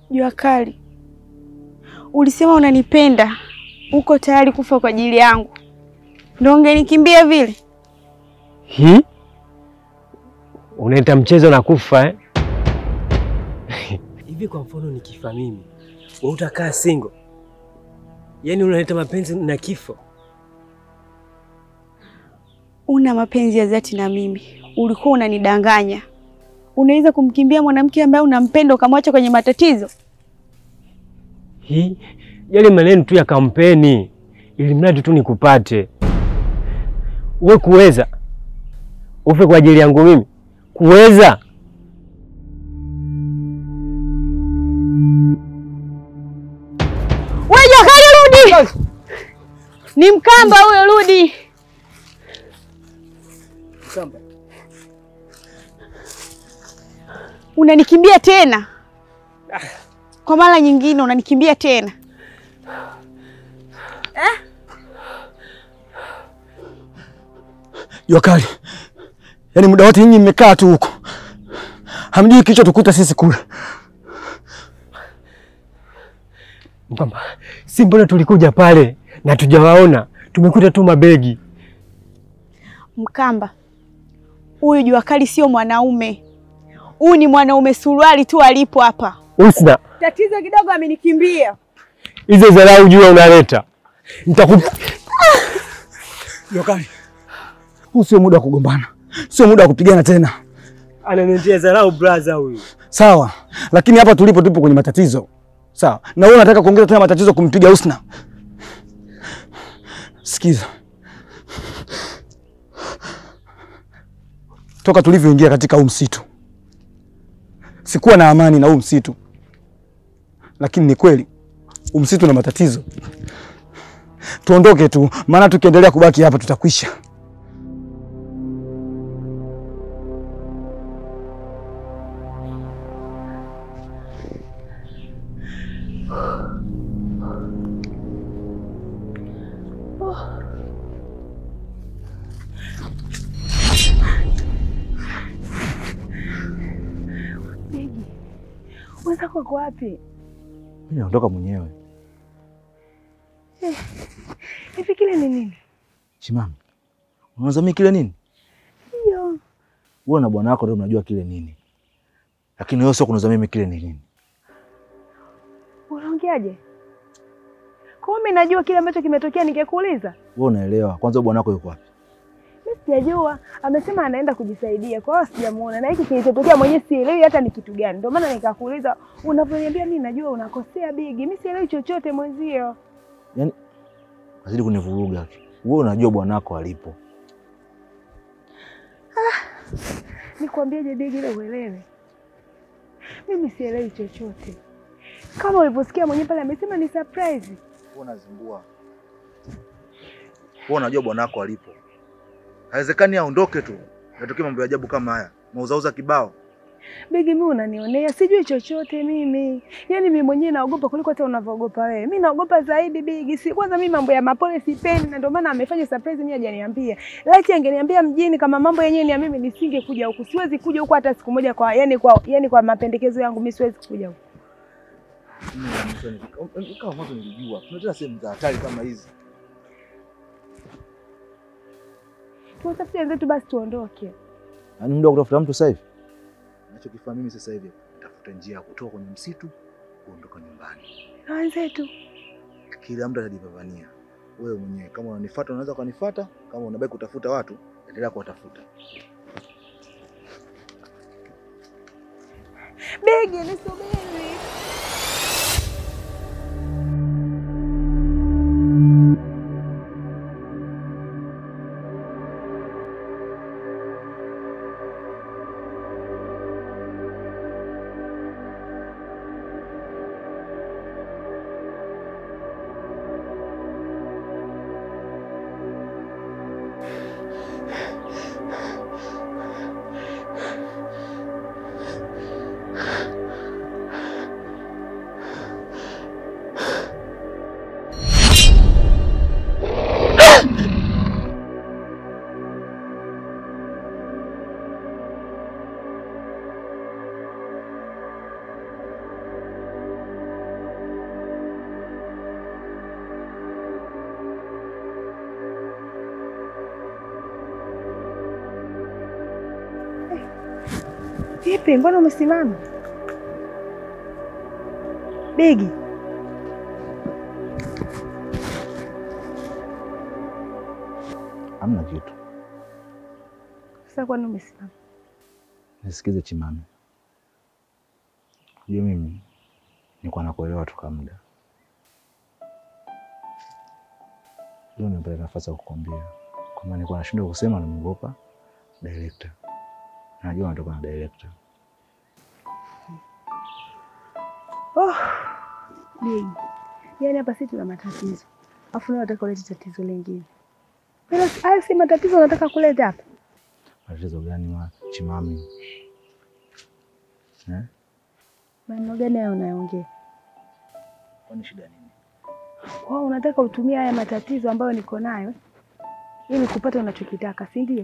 Jua kali, ulisema unanipenda, uko tayari kufa kwa ajili yangu, ndio ungenikimbia vile? Hii unaita mchezo na kufa eh? Hivi kwa mfano nikifa mimi, wewe utakaa single? Yaani unaleta mapenzi na kifo? Una mapenzi ya dhati na mimi, ulikuwa unanidanganya. Unaweza kumkimbia mwanamke ambaye unampenda ukamwacha kwenye matatizo? Hii yale maneno tu ya kampeni, ili mradi tu nikupate. Uwe kuweza ufe kwa ajili yangu mimi, kuweza We Jua kali, rudi! Ni Mkamba huyo, rudi! Unanikimbia tena kwa mara nyingine, unanikimbia tena Jua kali, yaani muda wote nyinyi mmekaa tu huko, hamjui kilichotukuta sisi kule. kwamba si mbona tulikuja pale na tujawaona, tumekuta tu mabegi. Mkamba. Huyu Jua kali sio mwanaume, huyu ni mwanaume suruali tu alipo hapa. Usna Tatizo kidogo, amenikimbia. hizo dharau jua unaleta, nitaku Jua kali, huu sio muda wa kugombana, sio muda wa kupigana tena, ananiletea dharau brother huyu. sawa? Lakini hapa tulipo, tupo kwenye matatizo, sawa? Na wewe unataka kuongeza tena matatizo, kumpiga Husna. Sikiza, toka tulivyoingia katika huu msitu sikuwa na amani na huu msitu, lakini ni kweli huu msitu na matatizo. Tuondoke tu, maana tukiendelea kubaki hapa tutakwisha. Wenzako wako wapi? Mimi naondoka mwenyewe. Hivi kile ni nini? Chimami, unaweza mimi kile nini? Hiyo Wewe na bwana wako ndio mnajua kile nini, lakini wewe sio kunaweza mimi kile ni nini. unaongeaje? Kwa hiyo mimi najua kile ambacho kimetokea, ningekuuliza. Wewe unaelewa? Kwanza bwana wako yuko wapi? Mimi sijajua, amesema anaenda kujisaidia, kwa hiyo sijamuona, na hiki kilichotokea mwenyewe sielewi hata ni kitu gani. Ndio maana nikakuuliza. Unavyoniambia mimi najua unakosea Bigi, mimi sielewi chochote mwenzio. Yaani azidi kunivuruga. Wewe unajua bwana wako alipo. Nikwambieje Bigi ile uelewe? Mimi sielewi chochote, kama ulivyosikia mwenyewe pale, amesema ni surprise. Wewe unazingua. Wewe unajua bwana wako alipo. Haiwezekani aondoke tu. Yatokee mambo ya ajabu kama haya. Mauzauza kibao. Bigi, mimi unanionea, sijui chochote mimi. Yaani mimi mwenyewe naogopa kuliko hata unavyoogopa wewe. Mimi naogopa zaidi Bigi. Si kwanza mimi mambo ya mapole sipendi na ndio maana amefanya surprise mimi hajaniambia. Laiti angeniambia mjini kama mambo yenyewe ni ya mimi nisingekuja huku. Siwezi kuja huku hata siku moja kwa yani kwa yani kwa mapendekezo yangu mimi siwezi kuja huku. Kama mwanzo nilijua. Tunataka sehemu za hatari kama hizi. Tuwatafutie wenzetu basi tuondoke. Yaani muda wa kutafuta mtu sasa hivi. Ninachokifanya mimi sasa hivi tafuta njia ya kutoka kwenye msitu kuondoka nyumbani. Na wenzetu. Kila mtu atajipambania. Wewe mwenyewe kama unanifuata unaweza ukanifuata, kama unabaki kutafuta watu, endelea kuwatafuta. Bigi, nisubiri. Vipi, mbona umesimama? Bigi, Hamna kitu. sasa kwani umesimama? Nisikize Chimame, unajua mimi nilikuwa nakuelewa toka muda. Leo nimepata nafasi ya kukwambia kwamba nilikuwa nashindwa kusema, namuogopa director. Najua natoka na director. Oh, Bigi, yaani hapa sisi tuna matatizo, afu leo nataka ulete tatizo lingine. Ila haya si matatizo unataka kuleta hapa? Matatizo gani ma Chimame? Eh? Maneno gani hayo unayoongea? Kwani shida nini? Wao unataka utumie haya matatizo ambayo niko nayo ili kupata unachokitaka, si ndio?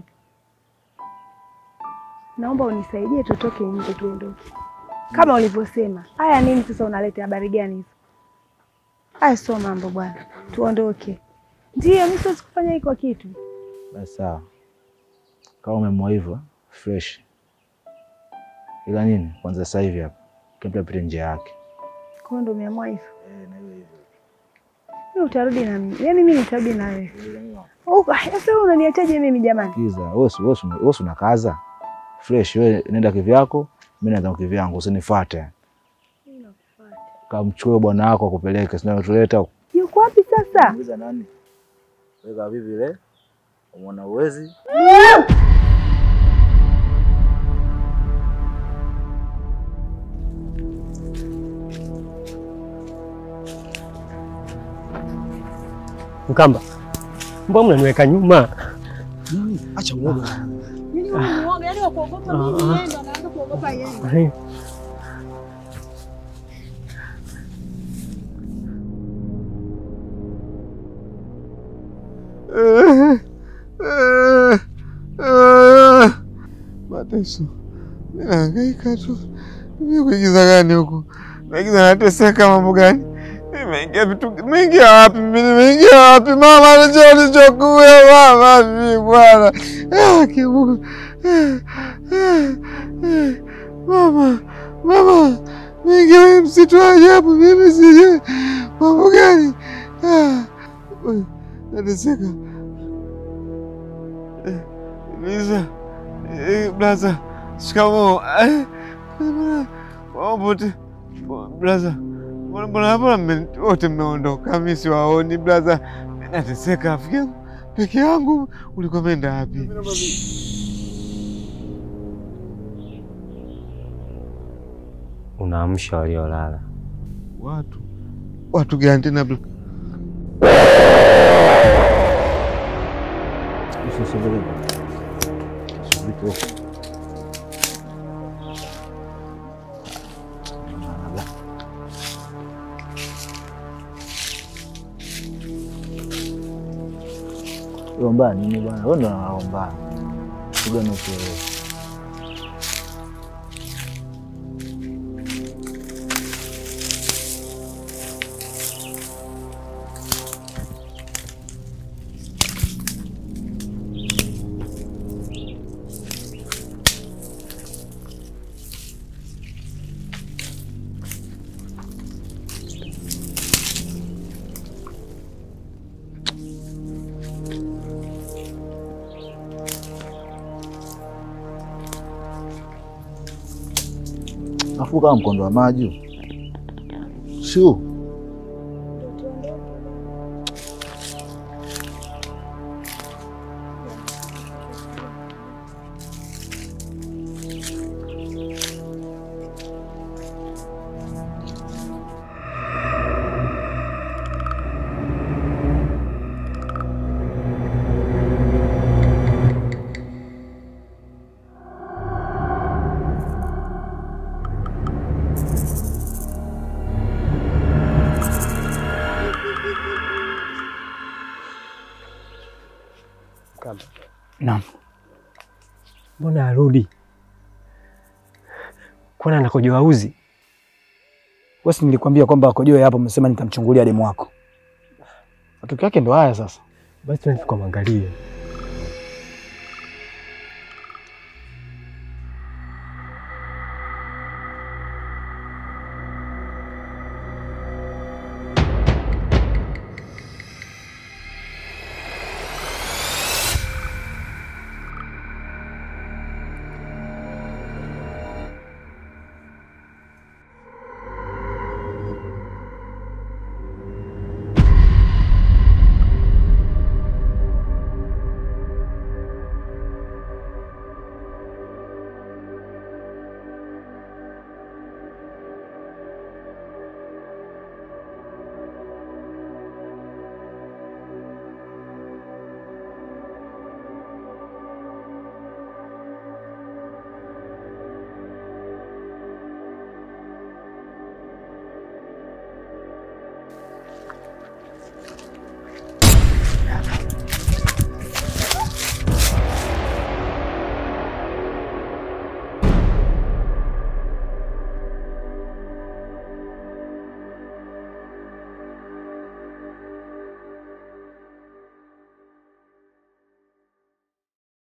Naomba unisaidie tutoke nje tuondoke, kama ulivyosema. Haya nini sasa, unaleta habari gani hizo? Haya sio mambo bwana, tuondoke. Ndio, mimi siwezi kufanya hiko kitu. Basi sawa, kama umemua hivyo fresh, ila nini, kwanza sasa hivi hapa kila mtu apite njia yake. Kwa hiyo ndio umeamua hivyo, Eh, na hiyo hivyo. mimi utarudi na mimi, yaani mimi nitarudi na wewe. Oh, Sasa wewe unaniachaje mimi jamani? Kiza, wewe si- wewe si- wewe si unakaza fresh, wewe nenda kivyako, mimi naenda kivyangu, usinifuate. Kamchukue bwana wako akupeleke, sina tuleta Yuko wapi sasa? Muuliza nani? Weka vipi ile? Umeona uwezi? Mkamba, mbona mnaniweka nyuma? Acha uoga. Nini wewe ni uoga? Yaani wa kuogopa mimi Ah. yeye ndo anaanza kuogopa yeye. Mateso, ninahangaika tu. Mimi kuigiza gani huku? Naigiza nateseka mambo gani? Nimeingia vitu, nimeingia wapi? Mimi nimeingia wapi? Mama, nicho nichokuya mama, mimi bwana. Ah, Kimungu. Ah, ah, ah. Mama, mama, nimeingia kwenye msitu wa ajabu, mimi sijui mambo gani. Ah, ui, nateseka. Eh, Liza. Eh, Blaza, shikamoo. Eh, mbona- mbona wote blaza, mbona mbona hapa mme- wote mmeondoka, mi siwaoni blaza, nateseka. Rafiki yangu peke yangu, ulikuwa umeenda wapi? Unaamsha waliolala. Watu watu gani tena? bla- Usisubiri. Subiri tu. Omba nini bwana? Wewe ndo unaomba. Piga nusu wewe. Afu kama mkondo wa maji. Shu. Mkamba, Naam. mbona arudi? Kwani anakojoa uzi? Wewe si nilikwambia kwamba akojoe hapo, umesema nitamchungulia demu wako. Matokeo yake ndo haya sasa. Basi tuende tukamwangalie.